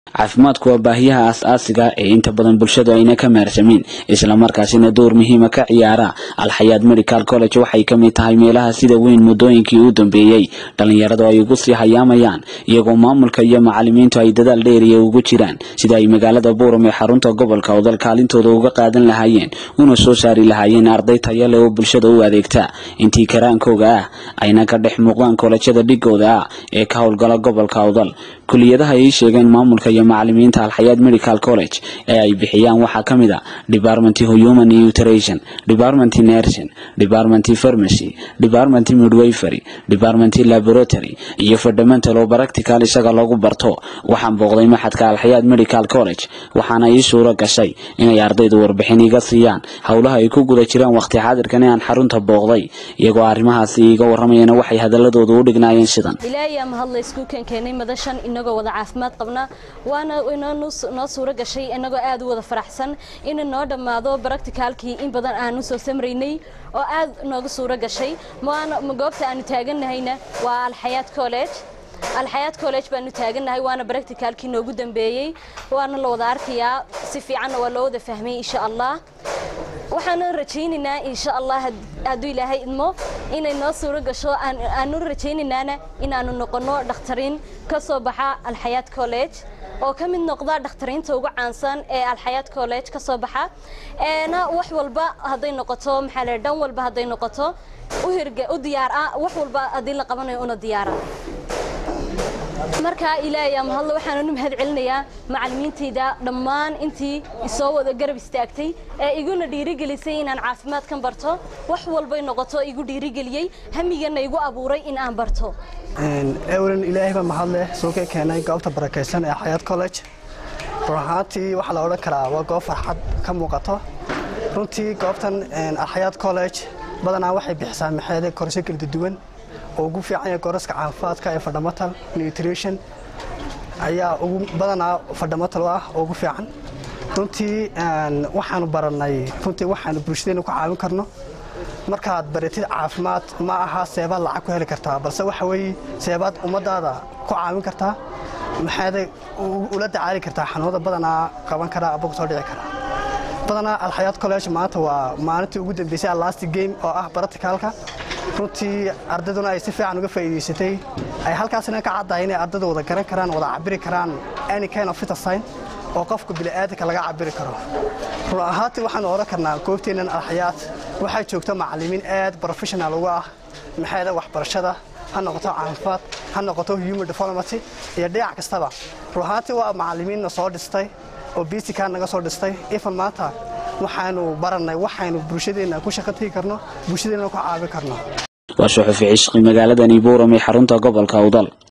caafimaadku waa baahiyaha aas-aasiga ee inta badan bulshadu ayna ka maarsamin islamarkaasina door muhiima ka ciyaara alxayaad medical college waxay ka mid tahay meelaha sida weyn muddooyinkii u dambeeyey dhallinyaradu ay ugu sii hayaamayaan iyagoo maamulka iyo macalimiintu ay dadaal dheeriya ugu jiraan sida ay magaalada buuram ee xarunta gobolka odal kaalintooda uga qaadan lahaayeen una soo saari lahaayeen arday taya leh oo bulshada u adeegta intii karaankooga ah ayna ka dhex muuqdaan koolajyada dhigooda ah ee ka howlgala gobolka odal kuliyadaha ay sheegeen maamulka iyo macalimiinta alxayaad medical college ee ay bixiyaan waxaa ka mid a department human nutrition department nursing department pharmacy department midwifery department laboratory iyo fundamental oo practical isaga lagu barto waxaan booqday maxadka alxayaad medical college waxaana ii suuro gashay inay ardaydu warbixin iga siiyaan howlaha ay ku guda jiraan waqti xaadirkan aan xarunta booqday iyagoo arrimahaasi iiga waramayana waxay hadaladooda u dhignaayeen sidan ilaahay ama hadla isku keenkeenay madashan inagoo wada caafimaad qabna waana noo suuro gashay inagoo aad u wada faraxsan inuu noo dhammaado baracticaalkii in badan aanu soo samraynay oo aad nooga suuro gashay goobta aanu taaganahayna waa alxayaad college alxayaad college baanu taagannahay waana baracticaalkii noogu dambeeyey waana la wada arkayaa si fiicanna waa loo wada fahmay insha allah waxaanu rajaynaynaa insha allah hadduu ilaahay idmo inay noo suuro gasho aanu rajaynaynana inaanu noqono dhakhtariin ka soo baxa alxayaad college oo ka mid noqda dhakhtariinta ugu caansan ee alxayaad college ka soo baxa eena wax walba hadday noqoto maxaa la dhan walba hadday noqoto u hirga u diyaar ah wax walba haddii la qabanayo una diyaara markaa ilaahay ama hadla waxaananu mahad celinayaa macalimiintayda dhammaan intii isoo wada garab istaagtay ee iguna dhiirigelisay inaan caafimaadkan barto wax walbay noqoto igu dhiirigeliyey hamigana igu abuuray in aan barto ewlan ilaahay baa mahadleh soo ka keenay goobta barakaysan ee xayaad college run ahaantii waxaa la odhan karaa waa goob farxad ka muuqato runtii goobtan alxayaad college badanaa waxay bixisaa maxeede korasho kala duwan oo ugu fiican yahay kooraska caafimaadka ee fundamental nutrition ayaa ugu badanaa fundamental ah oo ugu fiican runtii waxaanu baranay runtii waxaanu bulshadeena ku caawin karno markaad baratid caafimaad ma aha seebaad lacag ku heli kartaa balse waxa weeye seebaad ummadaada ku caawin kartaa maxaade ula dacaali kartaa xanuunada badanaa qaban karaa aba kusoo dhici karaa badanaa alxayaad college maanta waa maalintii ugu dambeysay allasti game oo ah baraticaalka runtii ardayduna ay si fiican uga faa'iidaysatay ay halkaasina ka caddahay inay ardaydu wada garan karaan wada cabiri karaan any kind of fitasign oo qofka bini'aadanka laga cabiri karo run ahaantii waxaanu odhan karnaa goobteennan alxayaad waxaa joogta macallimiin aad professional uga ah maxayda waxbarashada ha noqoto caafimaad ha noqoto human development iyo dhinac kastaba run ahaantii waa macallimiinna soo dhistay oo bisikaa naga soo dhistay ifan maanta waxaanu barannay waxaynu bulshadeenna ku shaqo tegi karno bulshadeenna ku caawin karno waa suxufi cishqi magaaladani buuram ee xarunta gobolka udal